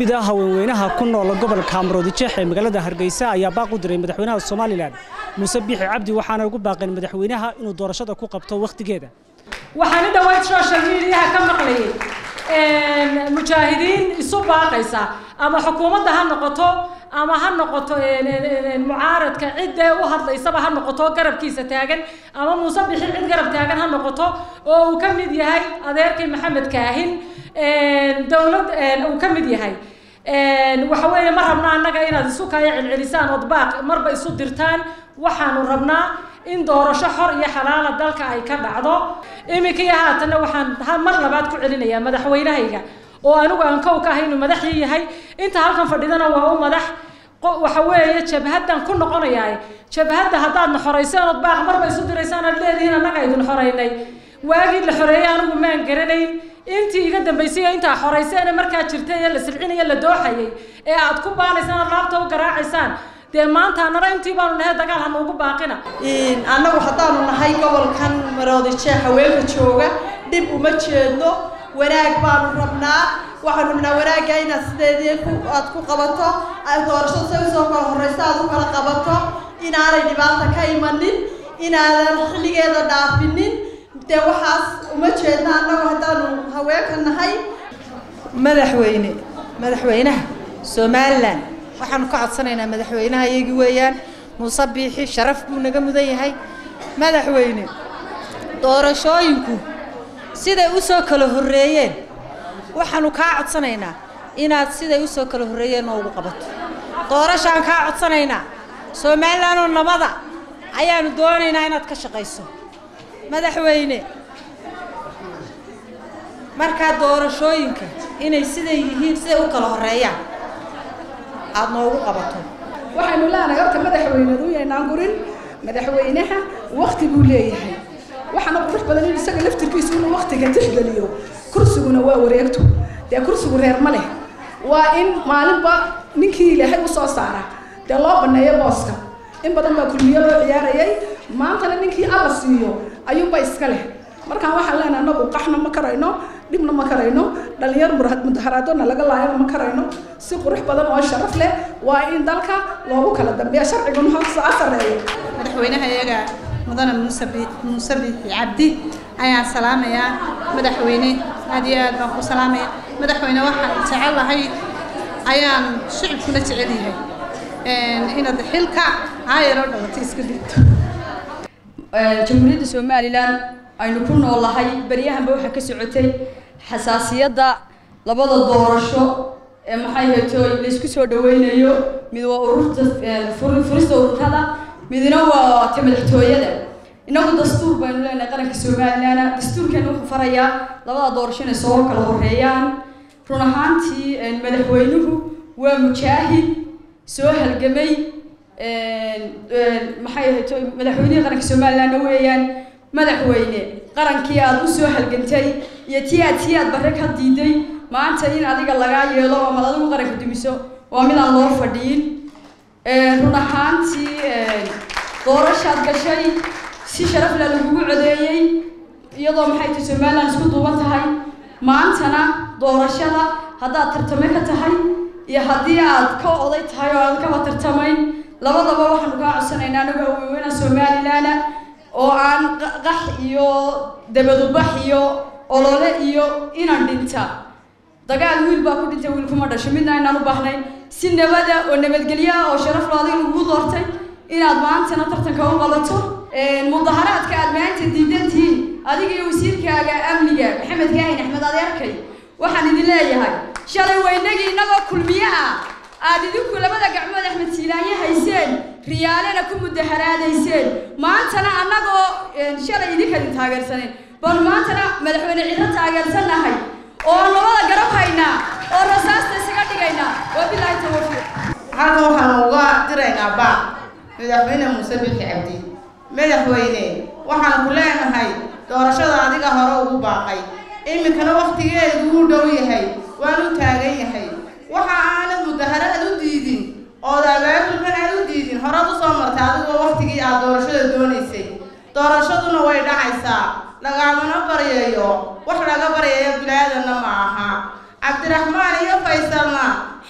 mid ah haweenweynaha ku nool gobolka maroodijeex ee magaalada hargeysa ayaa baaq u diray madaxweynaha somalilan muuse biixi cabdi waxaana ugu baaqeen madaxweynaha inuu doorashada ku qabto wakhtigeeda waxaan u dhawayd social mediaha ka maqlayay mujaahidiin isu baaqaysa ama xukuumadda ha noqoto ama ha noqoto mucaaradka cidda u hadlaysaba ha noqoto garabkiisa taagan ama muuse bixi cid garab taagan ha noqoto oo uu ka mid yahay adeerkay maxamed kaahin dowlad uu ka mid yahay waxa weeye ma rabna annaga inaad isu kaya celcelisaan ood baaq marba isu dirtaan waxaanu rabnaa in doorasho xor iyo xalaala dalka ay ka dhacdo iminka iyo haatanna waxaan mar labaad ku celinayaa madaxweynahayga oo anigu aan kow ka ahay inuu madaxii yahay inta halkan fadhidana waa u madax waxa weeye jabhaddan ku noqonayaa jabhadda haddaadna xorayseen ood baaq marba isu diraysaan aad leedihiin annaga idin xoraynay waagii la xoreeyey anigu maan garanayn intii iga dambaysay intaa xorayseen ee markaa jirtay ee la silcinaya la dooxayay ee aad ku baanaysaan aad laabta u garaacaysaan dee maanta annana intii baanu nahay dagaal ha noogu baaqina annagu haddaanu nahay gobolkan maroodijeex haweenka jooga dhib uma jeedno wanaag baanu rabnaa waxaanu rabnaa wanaagga inaad sideedii aad ku qabato doorashada say usoo kala horreysa aad u kala qabato inaanay dhibaata ka imanin inaadan xilligeeda dhaafinin dee waxaas uma jeedna annagu haddaanu haweenka nahay madaxweyne madaxweynaha somalilan waxaanu ka codsanaynaa madaxweynaha iyagii weeyaan muuse biixi sharaf buu naga mudan yahay madaxweyne doorashooyinku siday u soo kala horreeyeen waxaanu kaa codsanaynaa inaad siday u soo kala horreeyeen noogu qabato doorashaan kaa codsanaynaa somalilanoo nabada ayaanu doonaynaa inaad ka shaqayso madaxweyne markaa doorashooyinka inay siday yihiin siday u kala horreeyaan aada noogu qabato waxaynu leenahay horta madaxweyneedu yaynaan gurin madaxweynaha wakti buu leeyahay waxaana qurux badan in isaga laftirkiisu inuu waktiga tixgeliyo kursiguna waa wareegto dee kursigu reer ma leh waa in maalinba ninkii ilaahay usoo saara dee loo baneeyo booska in badan baa kulmiyo loo ciyaarayay maantana ninkii alla siiyo ayuunba iska leh markaan waxaan leenahay anagu qaxna ma karayno dhibna ma karayno dhalinyar mudaharaadona laga laayana ma karayno si qurux badan oo sharaf leh waa in dalka loogu kala dambeeya sharciguna hoos a sareeyo madaxweynaha iyaga mudane muuse muuse biixi cabdi ayaan salaamayaa madaxweyne aad iyo aad baan ku salaamaya madaxweyne waxaan jecel lahay ayaan shicibkuna jecel yahay inaad xilka caayaroo dhawato iska dhigto jamhuuriyadda somalilan aynu ku noolahay beryahanba waxaa ka socotay xasaasiyadda labada doorasho ee maxay hayto laysku soo dhaweynayo mid waa ururta furista ururada midna waa ta madaxtooyada inagu dastuur baynu leenahay qaranka somalilan dastuurkeena wuxuu farayaa labada doorasho inay soo kala horeeyaan run ahaantii madaxweynuhu waa mujaahid soo halgamay maxay hayto madaxweynihii qaranka somalilanna weeyaan madaxweyne qarankii aada u soo halgantay iyo tii aad tii aad barre ka diiday maanta in adiga lagaa yeelo amad adigu qaranka dumiso waa mid aan loo fadhiyin run ahaantii doorashaad gashay si sharafla lagugu codeeyey iyadoo maxay tahay somalilan isku duuban tahay maantana doorashada haddaad tartame ka tahay iyo haddii aad ka oday tahay oo aad kaba tartamayn labadaba waxaanu kaa codsanaynaa anagu haweenweyna somalilana oo aan qax iyo dabadubax iyo olole iyo inan dhinta dagaal wiil baa ku dhintay wiil kuma dhasho midna aynaan u baahnayn si nabada oo nabadgelyo ah oo sharaf lo adiga lagu doortay inaad maantana tartanka u qabato mudaharaadka aad maanta diidan tihiin adiga iyo wasiirkaaga amniga maxamed kaahin axmed adeerkay waxaan idin leeyahay shalay waynagii innagoo kulmiye ah aad idinku labada gacmood axmed siilaanye hayseen riyaalena ku mudaharaadayseen maantana annagoo shalay idinka idin taageersaneen bal maantana madaxweyne cidlo taageersannahay oo aan labada garab haynaa oo rasaasta isaga dhigaynaa wabilaahi tawfiiq halkan waxaan uga diraynaa baa madaxweyne muuse bixi cabdi madaxweyne waxaan ku leenahay doorashada adiga hore ugu baaqay iminkana waktigeedu wuu dhow yahay waan u taagan yahay waxa aanad mudaharaad u diidin ood abaabulkan aad u diidin horaad usoo martay adigoo waktigii aad doorashada doonaysay doorashaduna way dhacaysaa lagaamana baryayo wax laga baryayo bilaadanna ma aha cabdiraxmaan iyo faysalna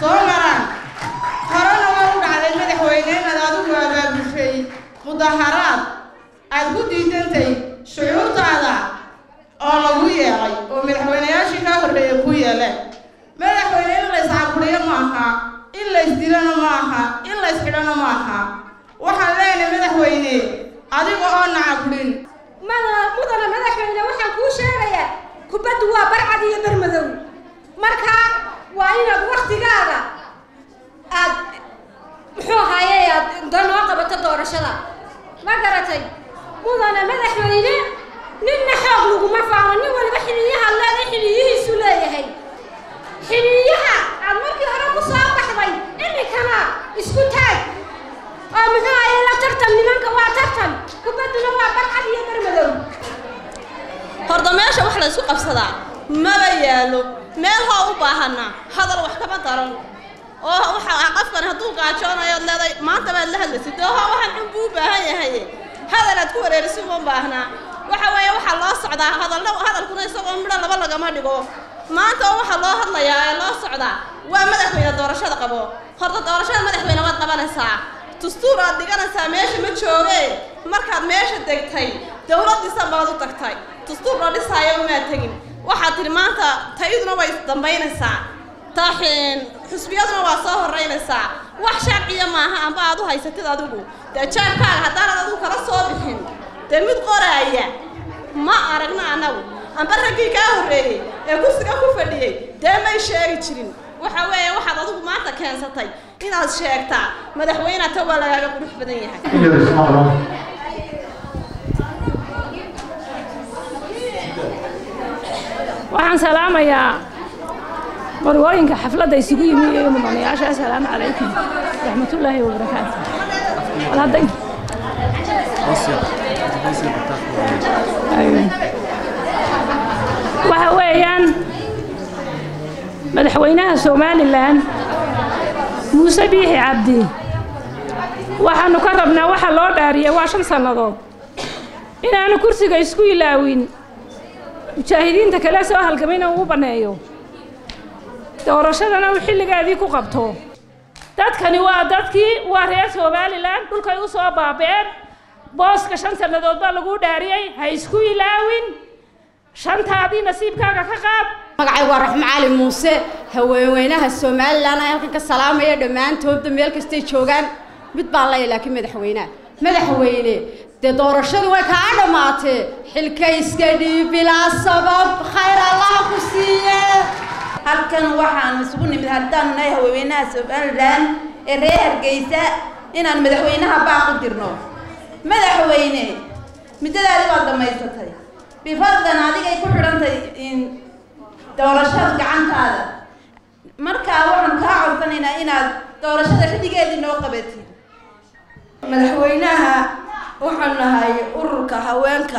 soo maraan horena waa u dhacday madaxweyne inaad adigu abaabushay mudaharaad aad ku diidantay shucuurtaada oo lagu yeelay oo madaxweyneyaashii kaa horreeyay ku yeeleen madaxweyne in lays caburiyo ma aha in lays dilana ma aha in lays xidhana ma aha waxaan leenahay madaxweyne adiga oo nacaburin mudana madaxweyne waxaan kuu sheegayaa kubaddu waa barcad iyo barmadow marka waa inaad waktigaaga aad muxuu ahaaye aad danoo qabato doorashada ma garatay mudana madaxweyne ninna xoog laguma faano nin waliba xiliyaha leeda xiliyihiisu leeyahay xiliyaha aad markii hore ku soo baxday iminkana isku taag oo muxuu ahaye la tartan nimanka waa tartan kubadduna waa barcad iyo barmadow horda meesha wax la isku qabsadaa maba yaalo meel hoo u baahana hadal wax kama daran oo waxa qofkan hadduu gaajoonayo ad leeday maanta baad la hadlaysid oo ho waxaan xun buu u baahan yahay hadal aad ku wareeriso uma baahnaa waxa weeye waxaa loo socdaa hadalna hadalkuna isagoo midho laba lagama dhigo maanta oo waxaa loo hadlayaa ee loo socdaa waa madaxweyne doorashada qabo horta doorashada madaxweyne waad qabanaysaa dastuur aad dhiganaysaa meesha ma jooge markaad meesha degtay dowladdiisan baad u tagtay dastuur loo dhisaayo umaad tegin waxaad tidhi maanta tayaduna way isdambaynaysaa taxin xusbiyaduna waa soo horraynaysaa wax sharciya maaha amba aad u haysatid adigu dee jaabkaaga haddaanad adigu kala soo bixin dee mid qoraaya ma aragna annagu amba raggii kaa horreeyey ee kursiga ku fadhiyey dee may sheegi jirin waxa weeye waxaad adigu maanta keensatay inaad sheegtaa madaxweyne ta waa lagaaga qurux badan yahay waxaan salaamayaa marwooyinka xafladda isugu yimi iyo mudanayaasha assalaamu calaykum raxmatullaahi wabarakaatu walhaday waxa weeyaan madaxweynaha somalilan muuse biixi cabdi waxaanu ka rabnaa waxa loo dhaariyay waa shan sannadood inaanu kursiga isku ilaawin mujaahidiinta kale soo halgamayna uu banneeyo doorashadana uu xilligeedii ku qabto dadkani waa dadkii waa reer somalilan dhulkay u soo baaba'een booska shan sannadood baa lagu dhaariyey ha isku ilaawin shantaadii nasiibkaaga ka qaad magacaygu waa raxmo cali muuse haweenweynaha somalilan aan halkan ka salaamaya dhammaantoodba meel kastay joogaan mid baan leeyahay laakiin madaxweynaha madaxweyne dee doorashadu way kaa dhammaatee xilka iska dhiib bilaa sabab khayr allaha ku siiye halkan waxaan isugu nimid haddaanu nahay haweenweynaha somalilan ee reer hargeysa inaan madaxweynaha baaq u dirno madaxweyne muddadaadi waad dhammaysatay bifadlan adigay ku xidhantay doorashada gacantaada markaa waxaan kaa codsanaynaa inaad doorashada xilligeedii noo qabatid madaxweynaha waxaan nahay ururka haweenka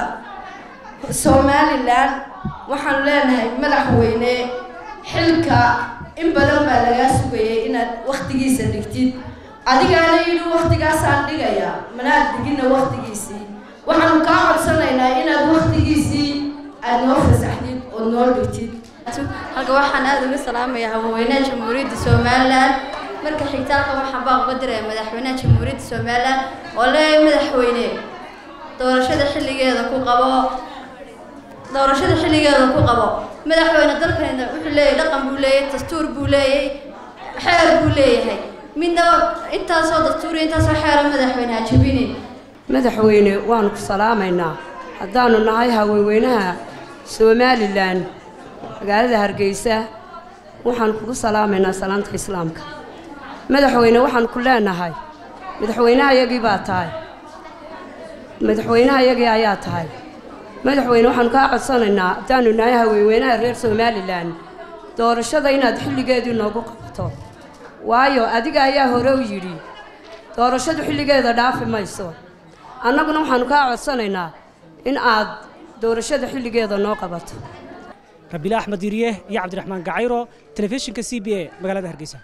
somalilan waxaan leenahay madaxweyne xilka in badan baa lagaa sugayay inaad waktigiisa dhigtid adigaana yidhi waktigaasaan dhigayaa manaad digina waktigiisii waxaanu kaa codsanaynaa inaad waktigiisii aad noo fasaxdid ood noo dhigtid halka waxaan aada uga salaamayaa haweenweynaha jamhuuriyadda somalilan marka xigta halka waxaan baa uga diraya madaxweynaha jamhuuriyadda somalilan oo leeyahay madaxweyne doorashada xilligeeda ku qabo doorashada xilligeeda ku qabo madaxweyne dalkanina wuxuu leeyahay dhaqan buu leeyahay dastuur buu leeyahay xeer buu leeyahay midna intaasoo dastuur intaasoo xeera madaxweyne hajabini madaxweyne waanu ku salaamaynaa haddaanu nahay haweenweynaha somalilan magaalada hargeysa waxaan kugu salaamaynaa salaanta islaamka madaxweyne waxaan ku leenahay madaxweynehayagii baa tahay madaxweynehayagii ayaa tahay madaxweyne waxaanu kaa codsanaynaa haddaanu nahay haweenweynaha reer somalilan doorashada inaad xilligeedii noogu qabato waayo adiga ayaa hore u yidhi doorashadu xilligeeda dhaafi mayso annaguna waxaanu kaa codsanaynaa in aad doorashada xilligeeda noo qabato rabiila axmed yiriye iyo cabdiraxmaan gacayro telefishinka c b a magaalada hargeysa